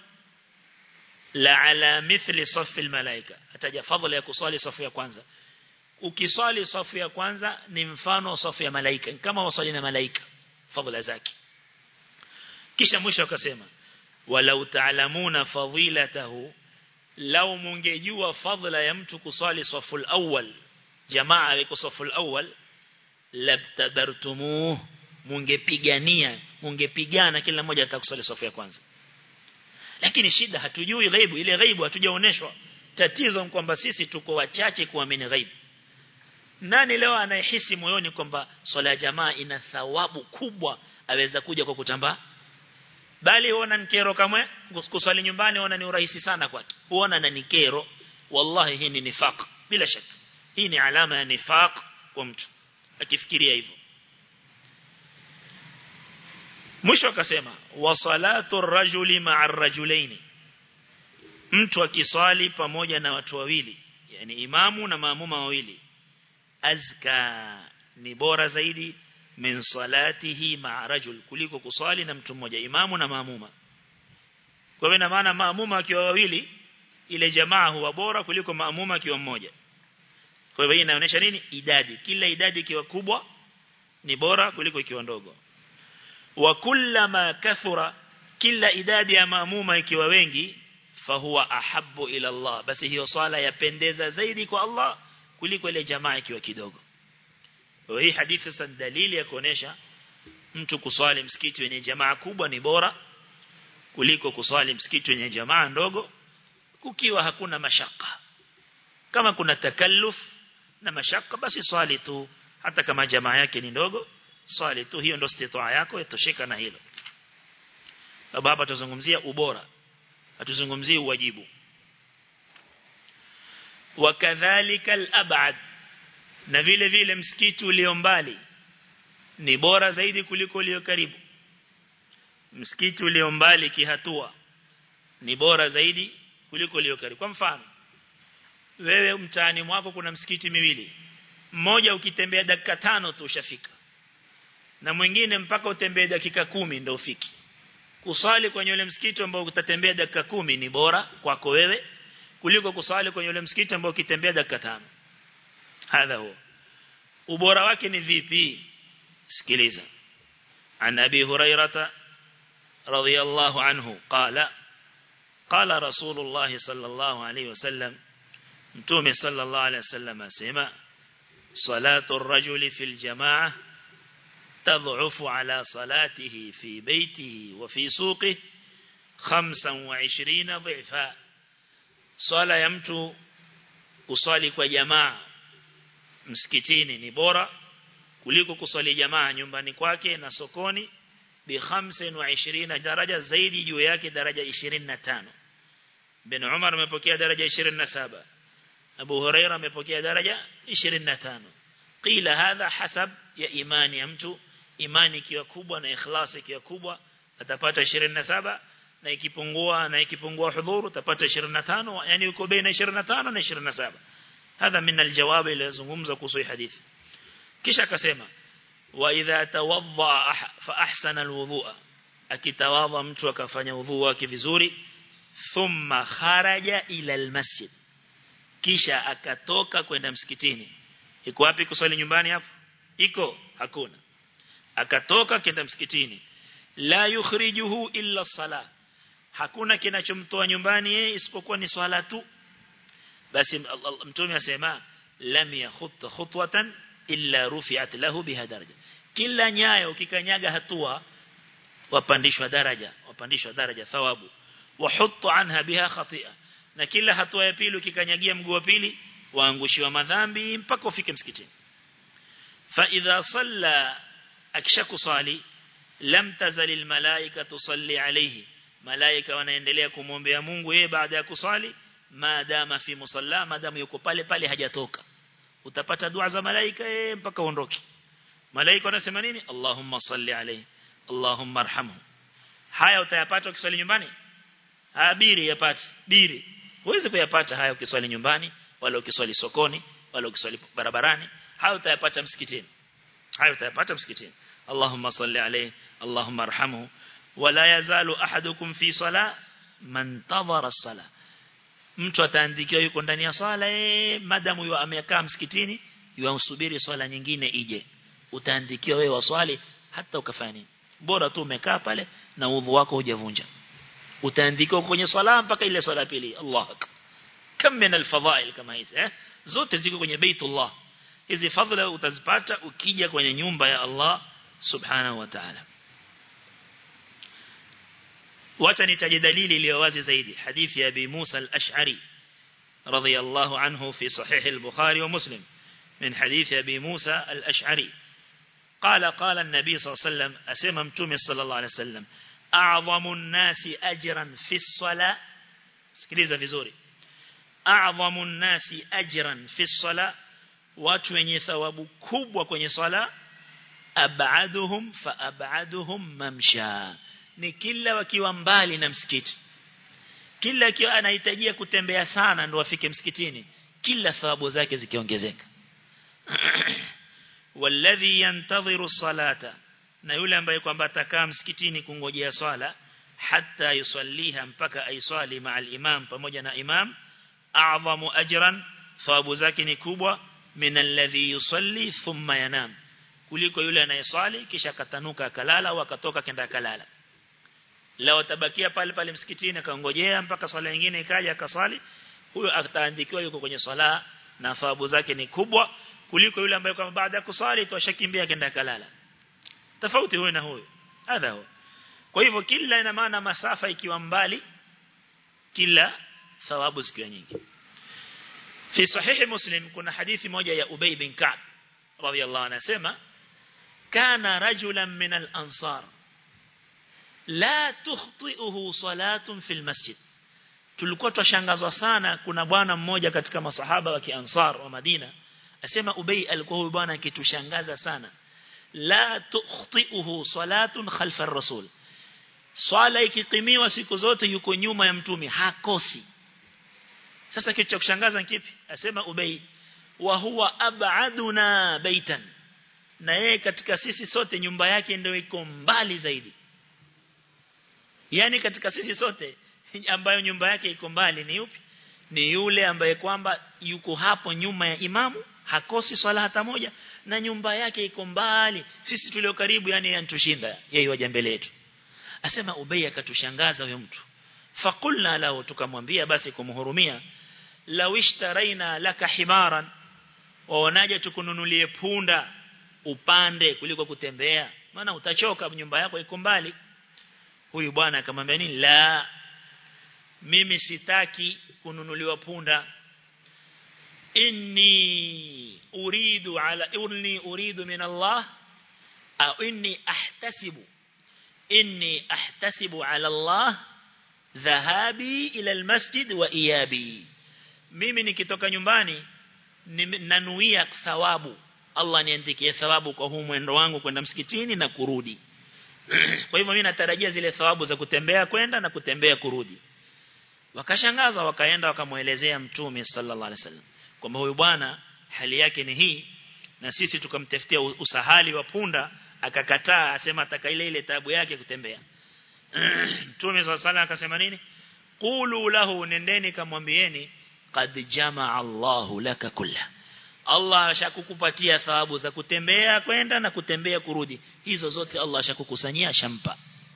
Speaker 1: la ala mithli saffi al-malaika ataja fadhila ya kuswali safu ya kwanza ukiswali safu ya kwanza ni mfano wa safu ya malaika kama waswali na malaika fadhila zake kisha mwisho akasema walau ta'lamuna fadilatahu lau mungejua fadhila ya mtu kuswali safu al-awwal jamaa yuko safu al-awwal labtadartumuh mungepigania mungepigana kila mmoja atakusali safu ya kwanza lakini shida hatujui ghaibu ile ghaibu hatujaoneshwa tatizo kwamba sisi tuko wachache kuamini ghaibu nani leo anayehisi moyoni kwamba swala ya jamaa ina thawabu kubwa aweza kuja kwa kutambaa bali huona nikero kamwe kuswali nyumbani huona ni urahisi sana kwake huona na nikero wallahi hii ni nifaq bila shaka hii ni alama ya nifaq kwa mtu akifikiria hivyo mwisho akasema wa salatu rajuli ma'a rajulaini mtu akiswali pamoja na watu wawili yani imamu na maamuma wawili azka ni bora zaidi min salatihi ma'a rajul kuliko kuswali na mtu mmoja imamu na maamuma kwa hivyo ina maana maamuma akiwa wawili ile jamaa huwa bora kuliko maamuma akiwa mmoja kwa hivyo hii inaonyesha nini idadi kila idadi ikiwa kubwa ni bora kuliko ikiwa ndogo wa kullama kathura kila idadi ya maamuma ikiwa wengi fahuwa ahabbu ila Allah basi hiyo swala yapendeza zaidi kwa Allah kuliko ile jamaa ikiwa kidogo kwa hii hadithi sasa dalili ya kuonesha mtu kuswali msikiti wenye jamaa kubwa ni bora kuliko kuswali msikiti wenye jamaa ndogo kukiwa hakuna mashaka kama kuna takalluf na mashaka basi swali tu hata kama jamaa yake ni ndogo swali tu hiyo ndio istitaa yako itosheka na hilo sababu hapa tuzungumzia ubora hatuzungumzii uwajibu wakadhalika al-ab'ad na vile vile msikiti ulio mbali ni bora zaidi kuliko ulio karibu msikiti ulio mbali kihatua ni bora zaidi kuliko ulio karibu kwa mfano wewe mtaani mwako kuna msikiti miwili mmoja ukitembea dakika tano tu ushafika na mwingine mpaka utembee dakika kumi ndio ufiki kusali kwenye ule msikiti ambao utatembea dakika kumi ni bora kwako wewe kuliko kusali kwenye ule msikiti ambao ukitembea dakika tano hadha huo ubora wake ni vipi sikiliza عن أبي هريرة رضي الله عنه قال قال رسول الله صلى الله عليه وسلم متومي صلى الله عليه وسلم سمع صلاة الرجل في الجماعة تضعف على صلاته في بيته وفي سوقه خمسا وعشرين ضعفا صلاة يمتو kusali kwa jamaa msikitini ni bora kuliko kusali jamaa nyumbani kwake na sokoni bi 25 daraja zaidi juu yake daraja 25 bin Umar amepokea daraja 27 Abu Huraira amepokea daraja 25 qila hadha hasab ya imani ya mtu imani ikiwa kubwa na ikhlasi ikiwa kubwa atapata 27 na ikipungua na ikipungua hudhuru utapata 25 yani uko baina 25 na 27 hadha min aljawab iliyozungumza kuhusu hadithi kisha akasema wa idha tawadda fa ahsana alwudhu'a akitawadha mtu akafanya udhu wake vizuri thumma kharaja ila almasjid kisha akatoka kwenda msikitini iko wapi kuswali nyumbani hapo iko hakuna akatoka kwenda msikitini la yukhrijuhu illa sala hakuna kinachomtoa nyumbani yeye isipokuwa ni swala tu basi mtume asema lam yakhut khutwatan illa rufi'at lahu biha daraja kila nyayo ukikanyaga hatua wapandishwa daraja wapandishwa daraja thawabu wahuttu anha biha khati'a na kila hatua ya pili ukikanyagia mguu wa pili waangushiwa madhambi mpaka ufike msikitini fa idha salla akishakusali lam tazalil malaika tusalli alayhi malaika wanaendelea kumwombea Mungu yeye baada ya kusali maadama fi musalla maadamu yuko pale pale hajatoka utapata dua za malaika yeye mpaka uondoke malaika wanasema nini Allahumma salli alayhi Allahumma arhamhu haya utayapata ukiswali nyumbani abiri yapati biri huwezi kuyapata haya ukiswali nyumbani wala ukiswali sokoni wala ukiswali barabarani haya utayapata msikitini haya utayapata msikitini Allahumma salli alayhi Allahumma arhamhu wala yazalu ahadukum fi sala man tadhara as-sala mtu ataandikiwa yuko ndani ya swala eh madamu yu amekaa msikitini yuamsubiri swala nyingine ije utaandikiwa wewe waswali hata ukafanya nini bora tu umekaa pale na udhu wako hujavunja utaandikiwa kwenye swala mpaka ile swala pili Allah kam min alfadhail kama hizi eh zote ziko kwenye baitullah hizi fadhila utazipata ukija kwenye nyumba ya Allah subhanahu wa ta'ala wacha nitaje dalili iliyo wazi zaidi hadithi ya Abi Musa al-Ash'ari radiyallahu anhu fi sahih al-Bukhari wa Muslim min hadithi Abi Musa al-Ash'ari قال قال النبي صلى الله عليه وسلم أسمى متومي صلى الله عليه وسلم أعظم الناس أجرا في الصلاة سكريزة vizuri أعظم الناس أجرا في الصلاة watu wenye thawabu kubwa kwenye swala abaduhum fa abaduhum mamsha ni kila wakiwa mbali na msikiti kila akiwa anahitajia kutembea sana ndo afike msikitini kila thawabu zake zikiongezeka walladhi yantadhiru salata na yule ambaye kwamba atakaa msikitini kungojea swala hatta yusalliha mpaka aiswali ma'al imam pamoja na imam a'zamu ajran thawabu zake ni kubwa min alladhi yusalli thumma yanam kuliko yule anayeswali kisha akatanuka akalala au akatoka kenda akalala lao atabakia pale pale msikitini akangojea mpaka swala nyingine ikaja akaswali huyo ataandikiwa yuko kwenye swala na thawabu zake ni kubwa kuliko yule ambaye kama baada ya kuswali tu ashakimbia kenda kalala tofauti huyo na huyo hadha huo kwa hivyo kila ina maana masafa ikiwa mbali kila thawabu zikiwa nyingi fi sahihi muslim kuna hadithi moja ya Ubay bin Ka'b radiyallahu anhu anasema kana rajulan min al-ansar la tukhti'uhu salatun fil masjid tulikuwa twashangazwa sana kuna bwana mmoja katika masahaba wa kiansar wa Madina asema Ubay alikuwa huyu bwana akitushangaza sana la tukhti'uhu salatun khalfa ar-rasul swala ikikimiwa siku zote yuko nyuma ya mtume hakosi sasa kitu cha kushangaza ni kipi asema Ubay wa huwa ab'aduna baitan na yeye katika sisi sote nyumba yake ndio iko mbali zaidi yani katika sisi sote ambayo nyumba yake iko mbali ni yupi ni yule ambaye kwamba yuko hapo nyuma ya imamu hakosi swala hata moja na nyumba yake iko mbali sisi tulio karibu yani yantushinda yeye waja mbele yetu asema Ubay akatushangaza huyo mtu fakulna lahu tukamwambia basi kumhurumia law ishtaraina laka himaran waonaje tukununulie punda upande kuliko kutembea maana utachoka nyumba yako iko mbali huyu bwana akamwambia nini la mimi sitaki kununuliwa punda inni uridu ala inni uridu min Allah au inni ahtasibu inni ahtasibu ala Allah dhahabi ila almasjid wa iyabi mimi nikitoka nyumbani nanuia thawabu Allah niandikie thawabu kwa huu mwendo wangu kwenda msikitini na kurudi kwa hivyo mimi natarajia zile thawabu za kutembea kwenda na kutembea kurudi wakashangaza wakaenda wakamuelezea mtume sallallahu alaihi wasallam kwamba huyu bwana hali yake ni hii na sisi tukamtafutia usahali wa punda akakataa asema ataka ile ile tabu yake kutembea mtume sallallahu alaihi akasema nini qulu lahu nendeni kamwambieni qad jamaa Allahu laka kulla Allah ashakukupatia thawabu za kutembea kwenda na kutembea kurudi hizo zote Allah ashakukusanyia ashampa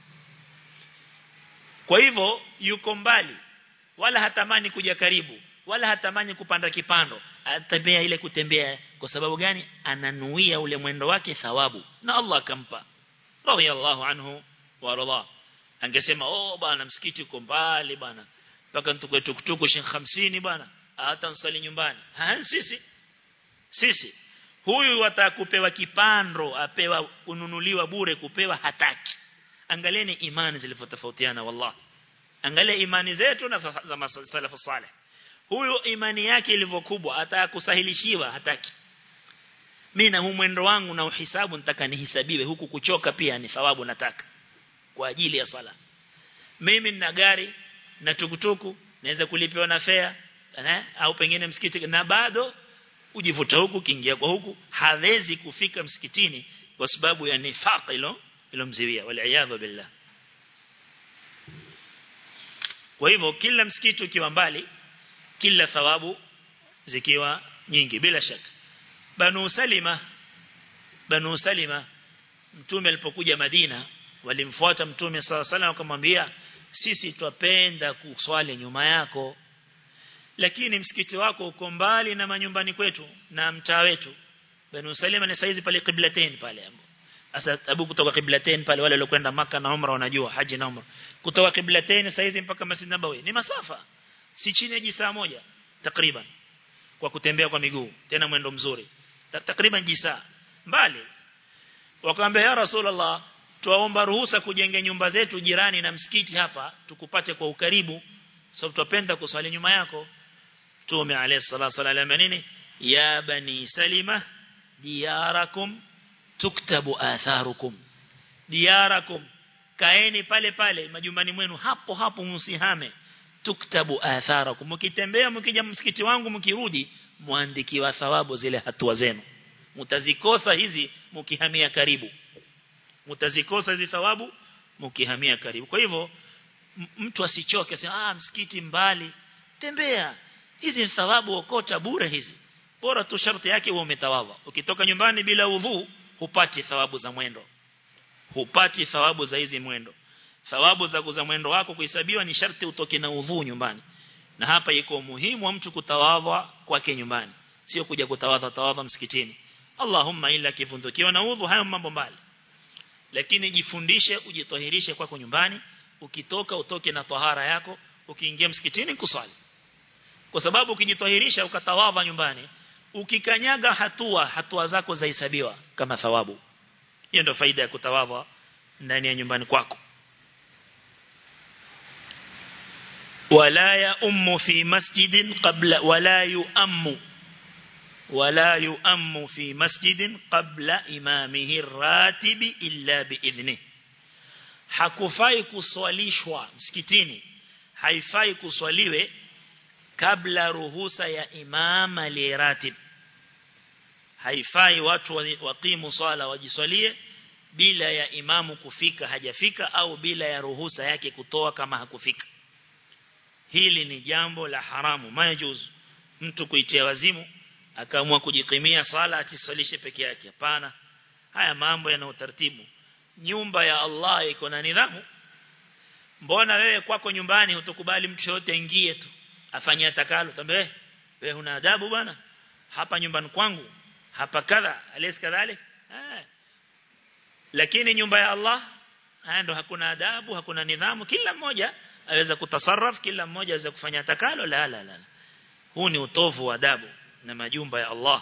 Speaker 1: kwa hivyo yuko mbali wala hatamani kuja karibu wala hatamani kupanda kipando atembea ile kutembea kwa sababu gani ananuia ule mwendo wake thawabu na Allah akampa radiyallahu anhu wa radha angesema oh bana msikiti uko mbali bana mpaka tukwe tukutuku shilingi 50 bana hata nsali nyumbani ha sisi sisi huyu atakupewa kipando apewa kununuliwa bure kupewa hataki angalieni imani zilivyotofautiana wallahi angalia imani zetu na za masalafu saleh huyu imani yake ilivyokubwa atakusahilishiwa hataki mimi na huu mwendo wangu na uhisabu nitaka nihisabiwe huku kuchoka pia ni thawabu nataka kwa ajili ya sala mimi nina gari na tukutuku naweza kulipiwa na fare eh au pengine msikiti na bado ujivuta huku kiingia kwa huku hawezi kufika msikitini kwa sababu ya nifaq ilo ilomziwia wal billah kwa hivyo kila msikiti ukiwa mbali kila thawabu zikiwa nyingi bila shaka Banu Salima Banu Salima mtume alipokuja Madina walimfuata mtume sala sala wakamwambia sisi twapenda kuswali nyuma yako lakini msikiti wako uko mbali na manyumbani kwetu na mtaa wetu Banu Salima ni saizi pale Qiblatain pale Asa Abu kutoka Qiblatain pale wale waliokwenda maka na Umra wanajua haji na Umra kutoka Qiblatain saizi mpaka Masjid Nabawi ni masafa si chini ya jisaa moja takriban kwa kutembea kwa miguu tena mwendo mzuri takriban jisaa mbali wakaambia ya rasulullah tuwaomba ruhusa kujenge nyumba zetu jirani na msikiti hapa tukupate kwa ukaribu sababu tupenda kuswali nyuma yako tume alayhi salatu wasallam nini ya bani salima diyarakum tuktabu atharukum diyarakum kaeni pale pale majumbani mwenu hapo hapo msihame tuktabu atharakum mkitembea mkija msikiti wangu mkirudi muandikiwa thawabu zile hatua zenu mtazikosa hizi mkihamia karibu mtazikosa hizi thawabu mkihamia karibu kwa hivyo mtu asichoke asema ah msikiti mbali tembea hizi ni thawabu okota bure hizi bora tu sharti yake uwe umetawadha ukitoka nyumbani bila udhu hupati thawabu za mwendo hupati thawabu za hizi mwendo thawabu za kuza mwendo wako kuhesabiwa ni sharti utoke na udhu nyumbani na hapa iko muhimu wa mtu kutawadha kwake nyumbani sio kuja kutawadha tawadha msikitini Allahumma illa kivundukiwa na udhu hayo mambo mbali lakini jifundishe ujitohirishe kwako nyumbani ukitoka utoke na tahara yako ukiingia msikitini kuswali kwa sababu ukijitohirisha ukatawadha nyumbani ukikanyaga hatua hatua zako zahesabiwa kama thawabu hiyo ndio faida ya kutawadha ndani ya nyumbani kwako ولا يؤم في مسجد قبل ولا يؤم ولا يؤم في مسجد قبل إمامه الراتب إلا بإذنه hakufai kuswalishwa msikitini haifai kuswaliwe kabla ruhusa ya imam aliyeratib haifai watu waqimu swala wajiswalie bila ya imamu kufika hajafika au bila ya ruhusa yake kutoa kama hakufika hili ni jambo la haramu majuz mtu kuitia wazimu akaamua kujikimia swala atiswalishe peke yake hapana haya mambo yana utaratibu nyumba ya Allah iko na nidhamu mbona wewe kwako nyumbani utakubali mtu yote aingie tu afanye atakalo tambe wewe una adabu bwana hapa nyumbani kwangu hapa kadha alis kadhalik eh lakini nyumba ya Allah haya ndo hakuna adabu hakuna nidhamu kila mmoja aweza kutasarraf kila mmoja aweza kufanya atakalo la la la huu ni utovu wa adabu na majumba ya Allah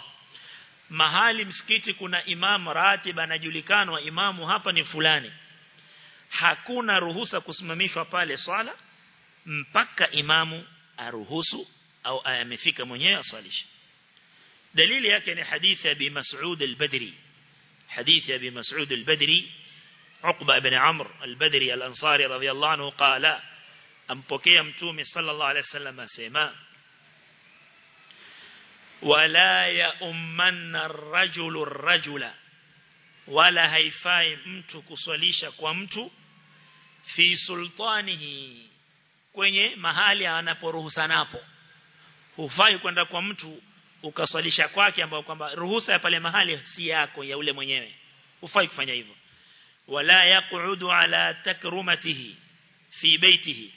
Speaker 1: mahali msikiti kuna imam ratib anajulikanwa imamu hapa ni fulani hakuna ruhusa kusimamishwa pale swala mpaka imamu aruhusu au amefika mwenyewe asalishe dalili yake ni hadithi ya Abi Mas'ud al-Badri hadithi ya Abi Mas'ud al-Badri Uqba ibn Amr al-Badri al-Ansari radiyallahu anhu qala ampokea mtume sallallahu alayhi wasallam asema wala ya ummanna ar-rajulu ar-rajula wala haifai mtu kuswalisha kwa mtu fi sultanihi kwenye mahali anaporuhusanapo hufai kwenda kwa mtu ukaswalisha kwake ambao kwamba ruhusa ya pale mahali si yako ya ule mwenyewe hufai kufanya hivyo wala yaqudu ala takrumatihi fi baitihi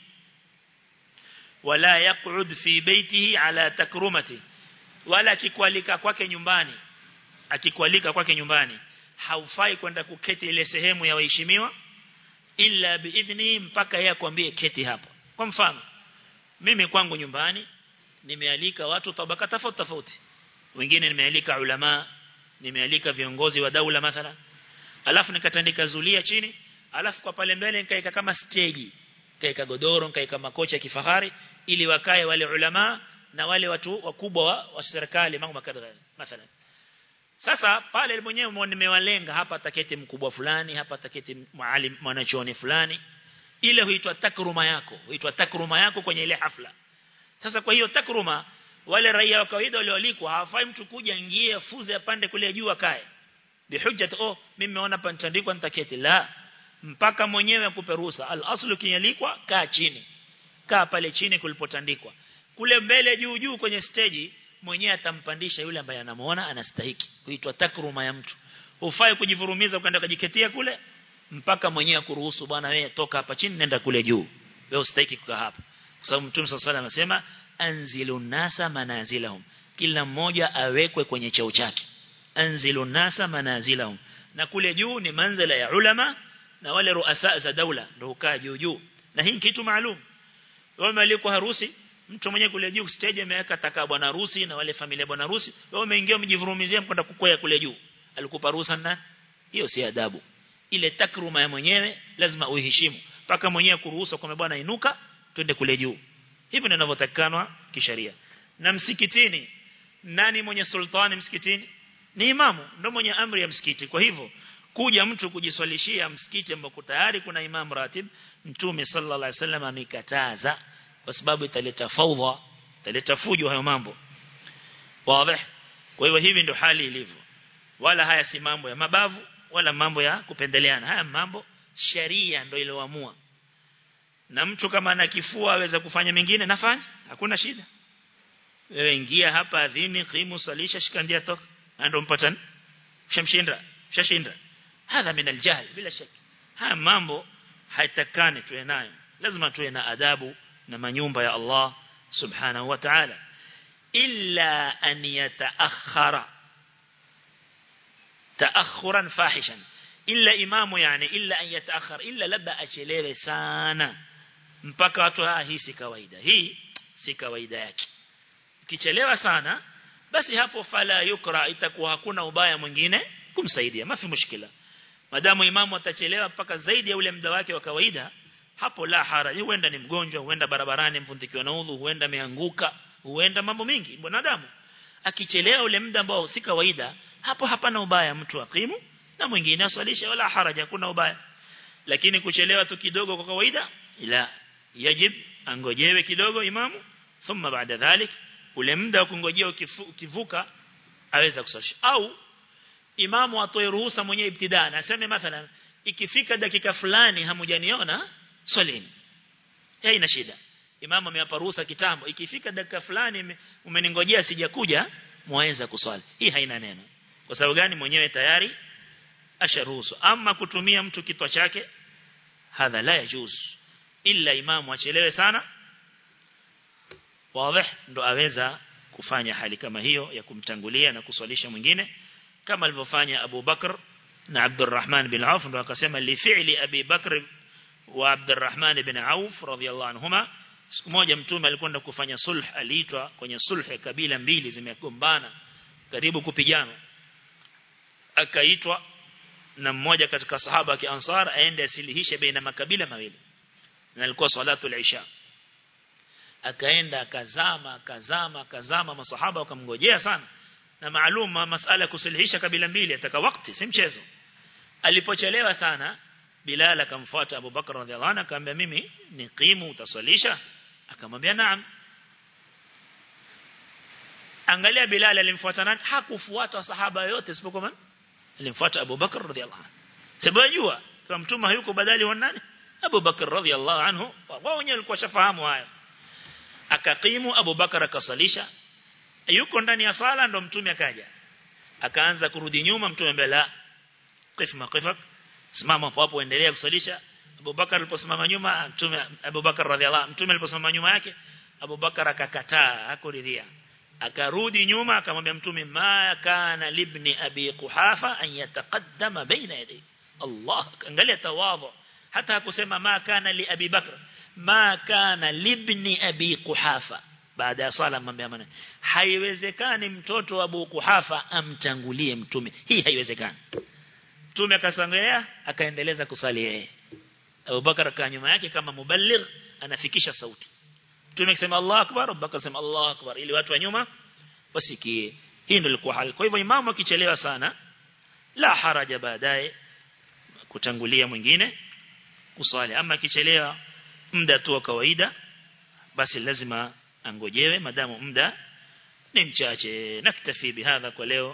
Speaker 1: wala yaqud fi baitihi ala takrumatihi wala akikwalika kwake nyumbani akikwalika kwake nyumbani haufai kwenda kuketi ile sehemu ya waheshimiwa illa biidhni mpaka yeye akwambie keti hapa kwa mfano mimi kwangu nyumbani nimealika watu tabaka tofauti tofauti wengine nimealika ulama nimealika viongozi wa daula mathala alafu nikatandika zulia chini alafu kwa pale mbele nikaeka kama stage kaeka godoro nikaeka makocha ya kifahari ili wakae wale ulama na wale watu wakubwa wa, wa serikali mambo makadha mathalan sasa pale mwenyewe nimewalenga hapa taketi mkubwa fulani hapa taketi maalim mwanachuoni fulani ile huitwa takruma yako huitwa takruma yako kwenye ile hafla sasa kwa hiyo takruma wale raia wa kawaida walioalikwa hawafai mtu kuja ingie fuze apande kule juu akae bihujjat oh mimi nimeona pantandikwa nitaketi la mpaka mwenyewe akupe ruhusa al aslu kinyalikwa kaa chini kaa pale chini kulipotandikwa kule mbele juu juu kwenye stage mwenyewe atampandisha yule ambaye anamuona anastahiki huitwa takruma ya mtu ufai kujivurumiza kwenda kujiketia kule mpaka mwenyewe kuruhusu bwana wewe toka hapa chini nenda kule juu wewe ustahiki kukaa hapa kwa sababu mtume sallallahu alayhi anasema anzilu nasa manazilahum kila mmoja awekwe kwenye cheo chake anzilu nasa manazilahum na kule juu ni manzila ya ulama na wale ruasa za daula ndio ukaa juu juu na hii kitu maalum wao maliko harusi mtu mwenye kule juu stage ameweka taka bwana harusi na wale familia bwana harusi wao umeingia umejivurumizia mkwenda kukwea kule juu alikupa ruhusa na hiyo si adabu ile takruma ya mwenyewe lazima uiheshimu paka mwenyewe kuruhusu kwa bwana inuka twende kule juu hivi ndivyo inavyotakanwa kisheria na msikitini nani mwenye sultani msikitini ni imamu ndio mwenye amri ya msikiti kwa hivyo kuja mtu kujiswalishia msikiti ambako tayari kuna imam ratib mtume sallallahu alaihi wasallam amekataza kwa sababu italeta faudha italeta fujo hayo mambo wazi kwa hivyo hivi ndio hali ilivyo wala haya si mambo ya mabavu wala mambo ya kupendeleana haya mambo sharia ndio iliyoamua na mtu kama ana kifua aweza kufanya mengine nafanya hakuna shida wewe ingia hapa adhini qimu salisha shikandia toka ndio mpatana shamshinda shashinda hadha min aljahl bila shaka haya mambo haitakani tuwe nayo lazima tuwe na adabu na manyumba ya Allah subhanahu wa ta'ala illa an yataakhara taakhuran fahishan illa imamu yani illa an yataakhar illa labda achelewe sana mpaka watu ah hii si kawaida hii si kawaida yake kichelewa sana basi hapo fala yukra itakuwa hakuna ubaya mwingine kumsaidia mafi mushkila madamu imamu atachelewa mpaka zaidi ya ule muda wake wa kawaida hapo la haraji huenda ni mgonjwa huenda barabarani mfundikiwa na udhu huenda ameanguka huenda mambo mengi mwanadamu akichelewa ule muda ambao si kawaida hapo hapana ubaya mtu akimu na mwingine aswalishe wala haraja kuna ubaya lakini kuchelewa tu kidogo kwa kawaida ila yajib angojewe kidogo imamu thumma baada dhalik ule muda wa kungojea ukivuka aweza kuswalisha au imamu atoe ruhusa mwenyewe ibtidaa naseme mathalan ikifika dakika fulani hamujaniona swalini hii ina shida imamu amewapa ruhusa kitambo ikifika dakika fulani umeningojea sijakuja mwaweza kuswali hii haina neno kwa sababu gani mwenyewe tayari asharuhusu ama kutumia mtu kitwa chake hadha la yajuz illa imamu achelewe sana wazi ndo aweza kufanya hali kama hiyo ya kumtangulia na kuswalisha mwingine kama alivyofanya Abu Bakr na Abdurrahman bin Auf ndo akasema li fi'li Abi Bakr wa Abdurrahman bin Auf radhiyallahu anhuma siku moja mtume alikwenda kufanya sulh aliitwa kwenye sulh ya kabila mbili zimegombana karibu kupigana akaitwa na mmoja katika sahaba wa Ansar aende asilihishe baina makabila mawili na ilikuwa salatu al-isha akaenda akazama akazama akazama masahaba wakamngojea sana na maalum masala ya kusuluhisha kabila mbili ataka wakati si mchezo alipochelewa sana Bilal akamfuata Abu Bakar radhiallahu anhu akamwambia mimi niqimu utaswalisha akamwambia naam angalia Bilal alimfuata nani hakufuata sahaba yote isipokuwa alimfuata Abu Bakar radhiallahu anhu sababu jua kama mtume hayuko badali wa nani Abu Bakar radhiallahu anhu wao wenyewe walikuwa shafahamu haya akakimu Abu Bakar akasalisha yuko ndani ya sala ndo mtume akaja akaanza kurudi nyuma mtume mbele la qif maqifak simama hapo hapo endelea kusalisha Abu Bakar aliposimama nyuma mtume Abu Bakar radhiallahu mtume aliposimama nyuma yake Abu Bakar akakataa hakuridhia akarudi nyuma akamwambia mtume ma kana libni abi quhafa an yataqaddama baina yadayk Allah angalia tawadhu hata hakusema ma kana li abi bakr ma kana libni abi quhafa baada ya swala mwambia maana haiwezekani mtoto wa Abu Kuhafa amtangulie mtume hii haiwezekani mtume akasangelea akaendeleza kusali yeye Abu Bakar kaa nyuma yake kama muballigh anafikisha sauti mtume akisema Allah akbar Abu Bakar akisema Allah akbar ili watu wa nyuma wasikie hii ndio ilikuwa hali kwa hivyo imamu akichelewa sana la haraja baadaye kutangulia mwingine kusali ama akichelewa muda tu wa kawaida basi lazima angojewe madamu muda ni mchache naktafi bihadha kwa leo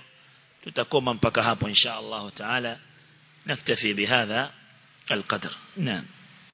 Speaker 1: tutakoma mpaka hapo insha Allah taala naktafi bihadha القدر نعم